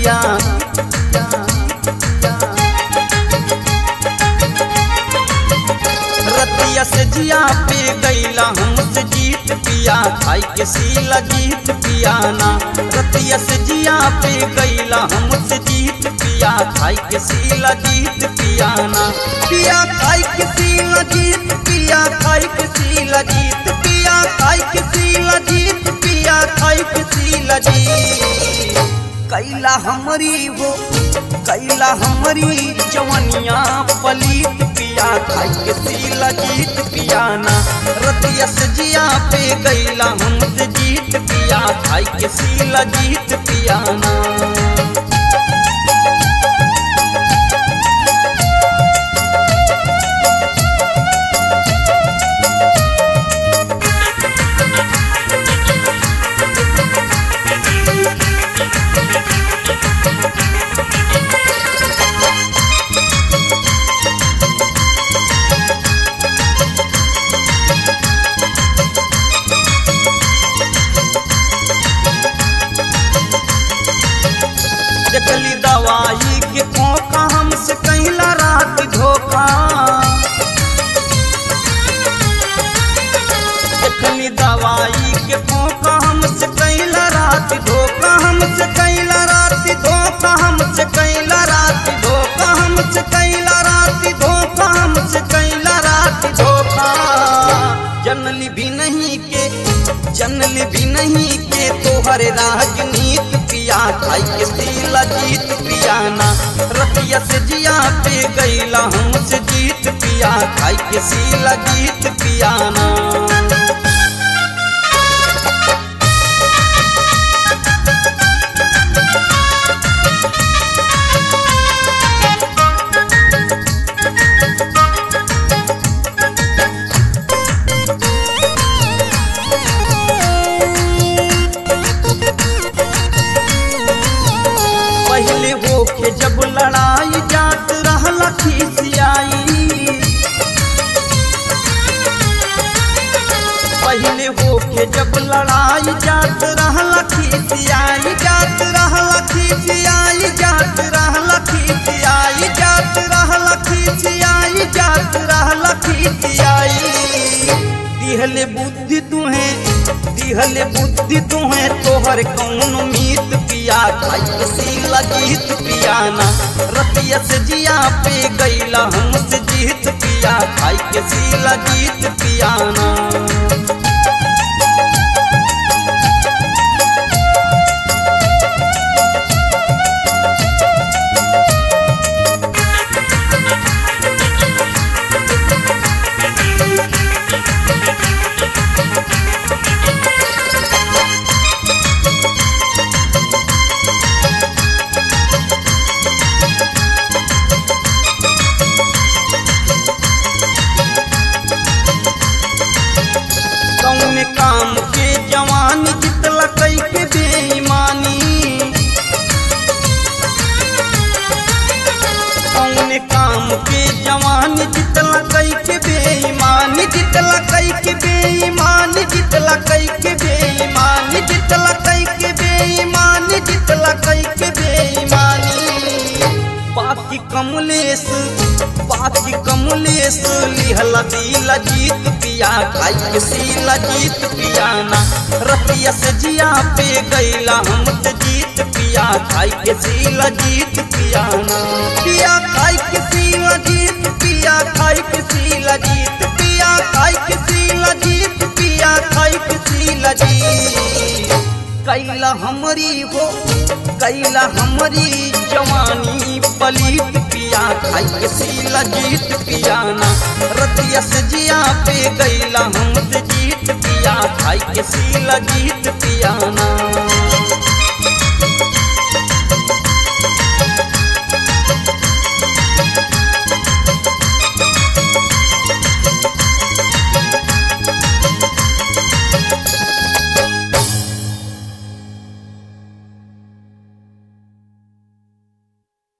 पिया रतिया से जिया पे गईला हमसे जीत पिया खाई के सीला जीत पियाना रतिया से जिया पे गईला हमसे जीत पिया खाई के सीला जीत पियाना पिया खाई के सीला जीत पिया खाई के सीला जीत पिया खाई के सीला जीत पिया खाई के सीला जीत कैला हमरी हो कैला हमरी जवनिया पलीत पिया खाई के सीला जीत पियाना रतिया से जिया पे गईला हमसे जीत पिया खाई के सीला जीत पियाना देखली दवाई के खोखा हमसे कहला रात धोखा देखली दवाई के खोखा हमसे कहला रात धोखा हमसे कहला रात धोखा हमसे कहला रात धोखा हमसे कहला रात धोखा हमसे कहला रात धोखा जनली भी नहीं के जनली भी नहीं के तोहर राजनीत पिया खाई के सीला जीत पियाना रतिया से जिया पे गईला हमसे जीत पिया खाई के सीला जीत पियाना पहले होके जब लड़ाई जात रहला खिसियाई पहले होके जब लड़ाई जात रहला खिसियाई जात रहला खिसियाई जात रहला खिसियाई जात रहला खिसियाई जात रहला खिसियाई दिहले बुद्धि तुहे दिहले बुद्धि तुहे तोहर कौन मीत पिया खाई के सीला जीत पियाना रतिया से जिया पे गईला हमसे जीत पिया खाई के सीला जीत पियाना कौन काम के जवान जितला कई के बेईमानी कौन काम के जवान जितला कई के बेईमानी जितला कई के बेईमानी जितला कई के बेईमानी जितला कई के बेईमानी जितला कई के बेईमानी बाकी कमलेश बाकी कमलेश लिहला दिला जीत पिया खाई के सीला जीत पियाना रतिया से जिया पे गईला हमसे जीत पिया खाई के सीला जीत पियाना पिया खाई के सीला जीत पिया खाई के सीला जीत पिया खाई के सीला जीत पिया खाई के सीला जीत कैला हमरी हो कैला हमरी जवानी पलीत पिया खाई के सीला जीत पियाना रतिया से जिया पे गईला हमसे जीत पिया खाई के सीला जीत पियाना